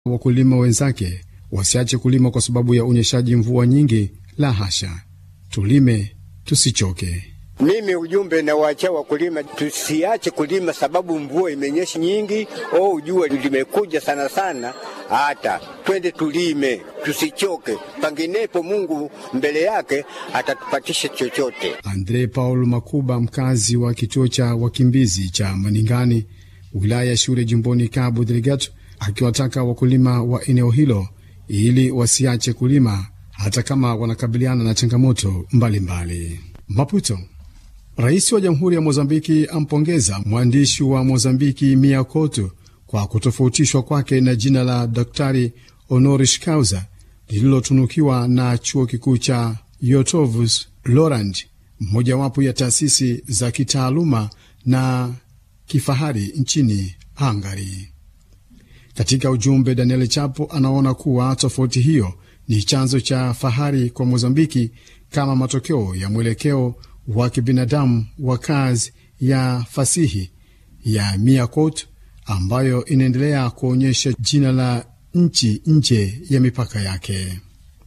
wakulima wenzake wasiache kulima kwa sababu ya unyeshaji mvua nyingi. La hasha, tulime tusichoke. Mimi ujumbe nawaachia wakulima tusiache kulima, sababu mvua imenyesha nyingi, au jua limekuja sana sana. Hata twende tulime, tusichoke, panginepo Mungu mbele yake atatupatisha chochote. Andre Paul Makuba, mkazi wa kituo cha wakimbizi cha Maningani, wilaya ya Shure, jimboni Cabo Delgado, akiwataka wakulima wa eneo hilo ili wasiache kulima hata kama wanakabiliana na changamoto mbalimbali mbali. Maputo. Rais wa Jamhuri ya Mozambiki ampongeza mwandishi wa Mozambiki Mia Couto kwa kutofautishwa kwake na jina la Daktari honoris causa lililotunukiwa na chuo kikuu cha Yotovus Lorand, mojawapo ya taasisi za kitaaluma na kifahari nchini Hungary. Katika ujumbe, Daniel Chapo anaona kuwa tofauti hiyo ni chanzo cha fahari kwa Mozambiki kama matokeo ya mwelekeo wa kibinadamu wa kazi ya fasihi ya Mia Couto ambayo inaendelea kuonyesha jina la nchi nje ya mipaka yake.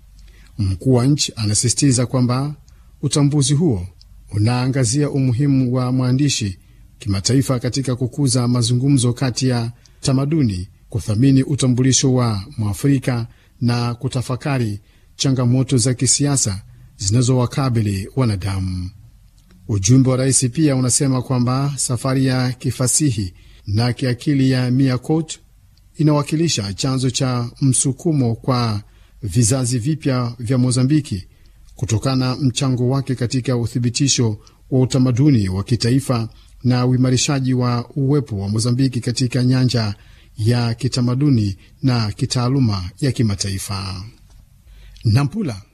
Mkuu wa nchi anasisitiza kwamba utambuzi huo unaangazia umuhimu wa mwandishi kimataifa katika kukuza mazungumzo kati ya tamaduni, kuthamini utambulisho wa Mwafrika na kutafakari changamoto za kisiasa zinazowakabili wanadamu. Ujumbe wa rais pia unasema kwamba safari ya kifasihi na kiakili ya Mia Couto inawakilisha chanzo cha msukumo kwa vizazi vipya vya Mozambiki kutokana na mchango wake katika uthibitisho wa utamaduni wa kitaifa na uimarishaji wa uwepo wa Mozambiki katika nyanja ya kitamaduni na kitaaluma ya kimataifa. Nampula.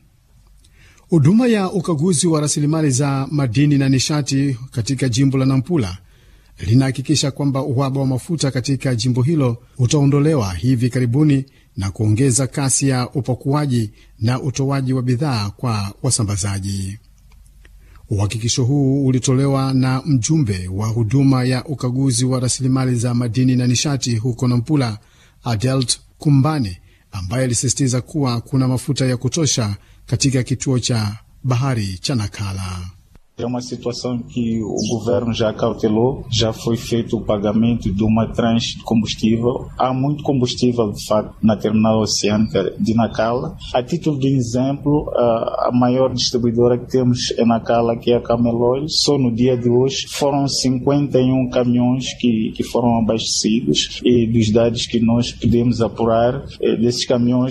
Huduma ya ukaguzi wa rasilimali za madini na nishati katika jimbo la Nampula linahakikisha kwamba uhaba wa mafuta katika jimbo hilo utaondolewa hivi karibuni na kuongeza kasi ya upakuaji na utoaji wa bidhaa kwa wasambazaji. Uhakikisho huu ulitolewa na mjumbe wa huduma ya ukaguzi wa rasilimali za madini na nishati huko Nampula, Adelt Kumbane, ambaye alisisitiza kuwa kuna mafuta ya kutosha katika kituo cha bahari cha Nakala. É uma situação que o governo já cautelou, já foi feito o pagamento de uma tranche de combustível. Há muito combustível, de facto, na terminal oceânica de Nacala. A título de exemplo, a maior distribuidora que temos é Nacala, que é a Camelol. Só no dia de hoje foram 51 caminhões que, que foram abastecidos e dos dados que nós podemos apurar, desses caminhões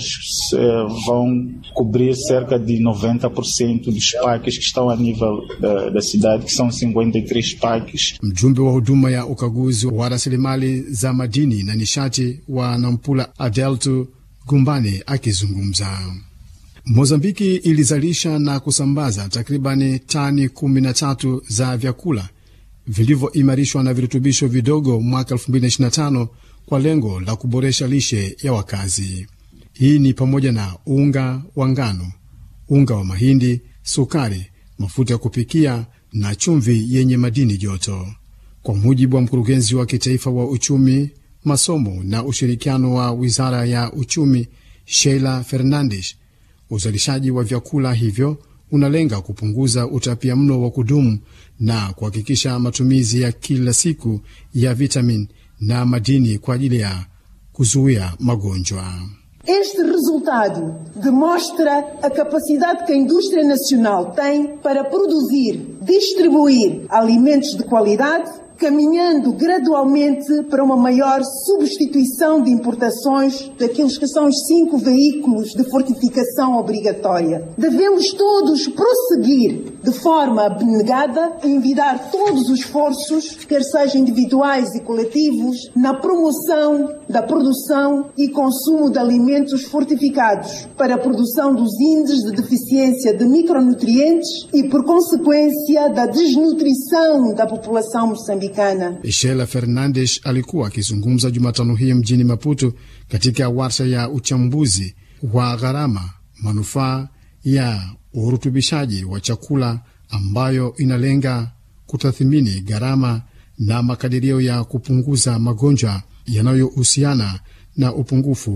vão cobrir cerca de 90% dos parques que estão a nível da da cidade que são 53 parques. Mjumbe wa huduma ya ukaguzi wa rasilimali za madini na nishati wa Nampula Adeltu Gumbane akizungumza. Mozambiki ilizalisha na kusambaza takribani tani 13 za vyakula vilivyoimarishwa na virutubisho vidogo mwaka 2025 kwa lengo la kuboresha lishe ya wakazi. Hii ni pamoja na unga wa ngano, unga wa mahindi, sukari mafuta ya kupikia na chumvi yenye madini joto. Kwa mujibu wa mkurugenzi wa kitaifa wa uchumi, masomo na ushirikiano wa wizara ya uchumi, Sheila Fernandes, uzalishaji wa vyakula hivyo unalenga kupunguza utapia mlo wa kudumu na kuhakikisha matumizi ya kila siku ya vitamin na madini kwa ajili ya kuzuia magonjwa. Este resultado demonstra a capacidade que a indústria nacional tem para produzir, distribuir alimentos de qualidade, caminhando gradualmente para uma maior substituição de importações daqueles que são os cinco veículos de fortificação obrigatória. Devemos todos prosseguir de forma abnegada e envidar todos os esforços, quer sejam individuais e coletivos, na promoção da produção e consumo de alimentos fortificados para a produção dos índices de deficiência de micronutrientes e, por consequência, da desnutrição da população moçambicana. Sheila Fernandes alikuwa akizungumza Jumatano hii mjini Maputo katika warsha ya uchambuzi wa gharama manufaa ya urutubishaji wa chakula ambayo inalenga kutathimini gharama na makadirio ya kupunguza magonjwa yanayohusiana na upungufu wa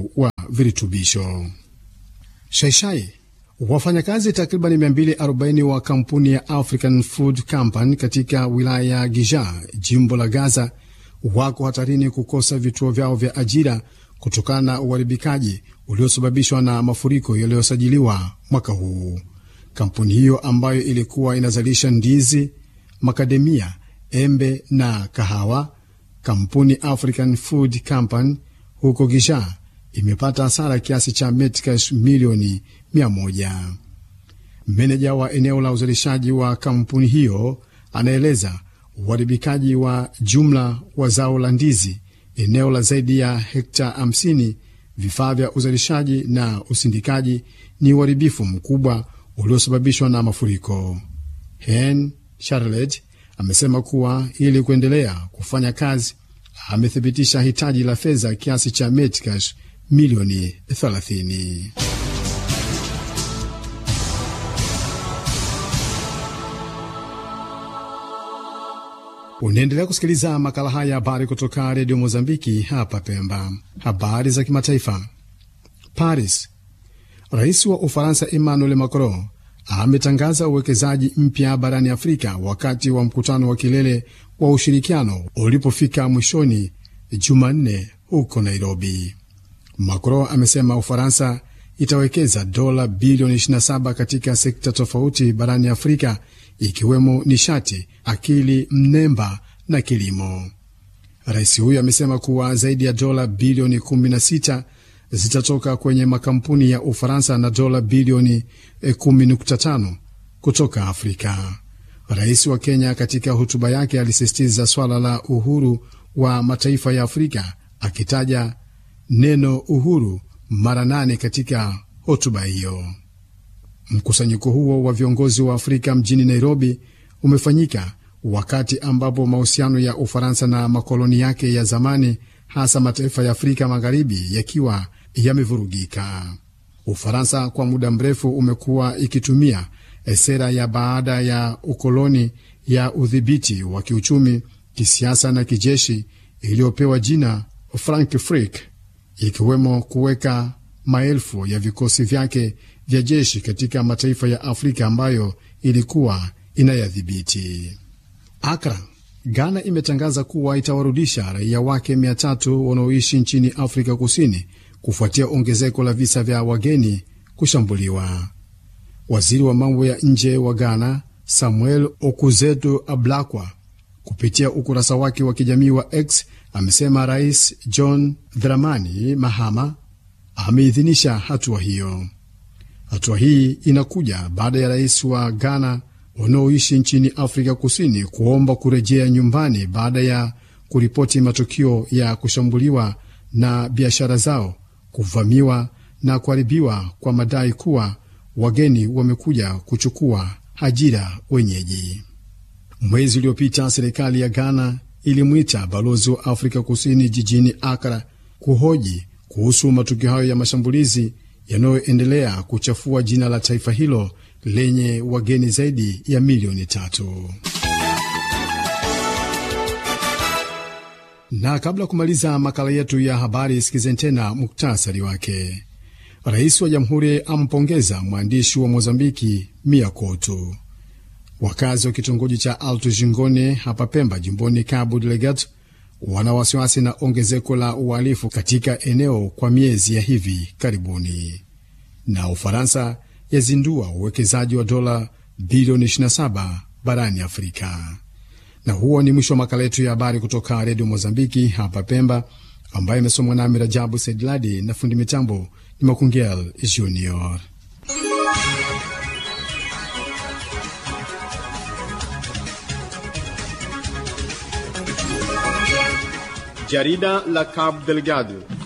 virutubisho. Shaishai Wafanyakazi takriban 240 wa kampuni ya African Food Company katika wilaya ya Giza, jimbo la Gaza, wako hatarini kukosa vituo vyao vya ajira kutokana na uharibikaji uliosababishwa na mafuriko yaliyosajiliwa mwaka huu. Kampuni hiyo ambayo ilikuwa inazalisha ndizi, makademia, embe na kahawa, kampuni African Food Company huko Giza imepata hasara kiasi cha metcash milioni mia moja. Meneja wa eneo la uzalishaji wa kampuni hiyo anaeleza uharibikaji wa jumla wa zao la ndizi, eneo la zaidi ya hekta 50, vifaa vya uzalishaji na usindikaji ni uharibifu mkubwa uliosababishwa na mafuriko. Hen Charlotte amesema kuwa ili kuendelea kufanya kazi, amethibitisha hitaji la fedha kiasi cha metcash milioni 30. Unaendelea kusikiliza makala haya ya habari kutoka redio Mozambiki hapa Pemba. Habari za kimataifa. Paris, rais wa Ufaransa Emmanuel Macron ametangaza uwekezaji mpya barani Afrika wakati wa mkutano wa kilele wa ushirikiano ulipofika mwishoni Jumanne huko Nairobi. Macron amesema Ufaransa itawekeza dola bilioni 27 katika sekta tofauti barani Afrika ikiwemo nishati, akili mnemba na kilimo. Rais huyo amesema kuwa zaidi ya dola bilioni 16 zitatoka kwenye makampuni ya Ufaransa na dola bilioni 10.5 kutoka Afrika. Rais wa Kenya katika hotuba yake alisisitiza swala la uhuru wa mataifa ya Afrika akitaja neno uhuru mara nane katika hotuba hiyo. Mkusanyiko huo wa viongozi wa Afrika mjini Nairobi umefanyika wakati ambapo mahusiano ya Ufaransa na makoloni yake ya zamani, hasa mataifa ya Afrika Magharibi, yakiwa yamevurugika. Ufaransa kwa muda mrefu umekuwa ikitumia sera ya baada ya ukoloni ya udhibiti wa kiuchumi, kisiasa na kijeshi iliyopewa jina Frankfurt, ikiwemo kuweka maelfu ya vikosi vyake vya jeshi katika mataifa ya Afrika ambayo ilikuwa inayadhibiti. Akra, Ghana imetangaza kuwa itawarudisha raia wake mia tatu wanaoishi nchini Afrika Kusini kufuatia ongezeko la visa vya wageni kushambuliwa. Waziri wa mambo ya nje wa Ghana Samuel Okuzeto Ablakwa kupitia ukurasa wake wa kijamii wa X amesema Rais John Dramani Mahama ameidhinisha hatua hiyo. Hatua hii inakuja baada ya rais wa Ghana wanaoishi nchini Afrika Kusini kuomba kurejea nyumbani baada ya kuripoti matukio ya kushambuliwa na biashara zao kuvamiwa na kuharibiwa kwa madai kuwa wageni wamekuja kuchukua ajira wenyeji. Mwezi uliopita serikali ya Ghana ilimwita balozi wa Afrika Kusini jijini Akra kuhoji kuhusu matukio hayo ya mashambulizi yanayoendelea kuchafua jina la taifa hilo lenye wageni zaidi ya milioni tatu. Na kabla ya kumaliza makala yetu ya habari, sikizeni tena muktasari wake. Rais wa jamhuri ampongeza mwandishi wa Mozambiki Mia Couto. Wakazi wa kitongoji cha Alto Jingone hapa Pemba, jimboni Cabo Delgado, wana wasiwasi na ongezeko la uhalifu katika eneo kwa miezi ya hivi karibuni. Na Ufaransa yazindua uwekezaji wa dola bilioni 27 barani Afrika. Na huo ni mwisho wa makala yetu ya habari kutoka redio Mozambiki hapa Pemba, ambayo imesomwa nami Rajabu Saidladi na fundi mitambo ni Makungel Junior. Jarida la Cabo Delgado